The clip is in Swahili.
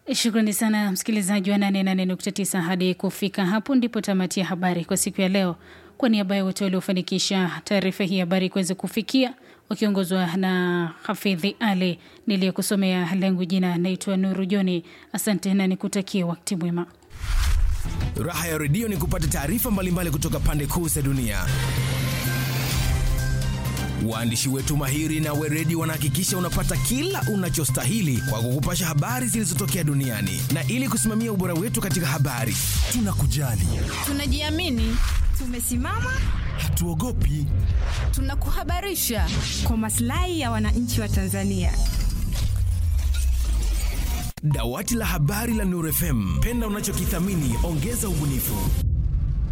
Shukrani sana msikilizaji wa 88.9. Hadi kufika hapo ndipo tamati ya habari kwa siku ya leo. Kwa niaba ya wote waliofanikisha taarifa hii habari kuweza kufikia, wakiongozwa na Hafidhi Ali niliyekusomea langu jina naitwa Nuru Joni. Asante na nikutakie wakati mwema. Raha ya redio ni kupata taarifa mbalimbali kutoka pande kuu za dunia. Waandishi wetu mahiri na weredi wanahakikisha unapata kila unachostahili kwa kukupasha habari zilizotokea duniani, na ili kusimamia ubora wetu katika habari, tunakujali, tunajiamini, tumesimama, hatuogopi, tunakuhabarisha kwa maslahi ya wananchi wa Tanzania. Dawati la habari la Nuru FM, penda unachokithamini, ongeza ubunifu.